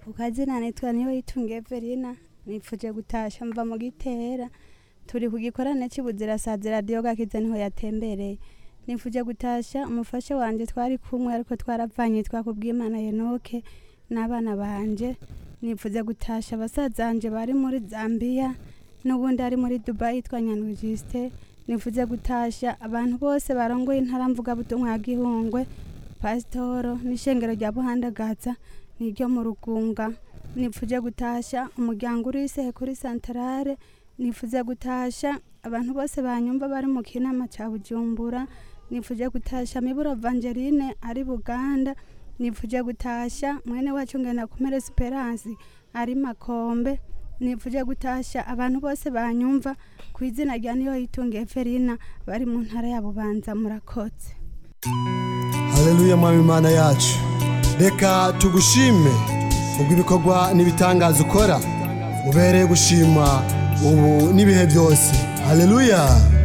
ku kazina nitwa niyo yitunga Evelina nipfuje gutasha mva mu gitera turi ku gikorane c'ibuzirasazi radiyo gakiza niho yatembereye nipfuje gutasha umufasha wanje twari kumwe ariko twaravanye twakubwimana Yenoke n'abana banje nipfuze gutasha basazanje bari muri Zambia n'ubundi ari muri Dubai yitwa Nyandwi Justin nifuze gutasha abantu bose barongoye intara mvugabutumwa ya Gihungwe pasitoro n'ishengero rya Buhandagaza niryo mu Rugunga nipfuje gutasha umuryango uri Isehe kuri santarare nifuze gutasha abantu bose banyumva bari mu kinama ca Bujumbura nipfuje gutasha Miburo Evangeline ari Buganda nipfuje gutasha mwene wacu ngenda kumere Esperance ari Makombe nipfuje gutasha abantu bose banyumva ku izina rya niyo yitunga Evelina bari mu ntara ya Bubanza murakoze haleluya mwami imana yacu reka tugushime ubwo ibikorwa n'ibitangaza ukora ubereye gushima ubu n'ibihe byose haleluya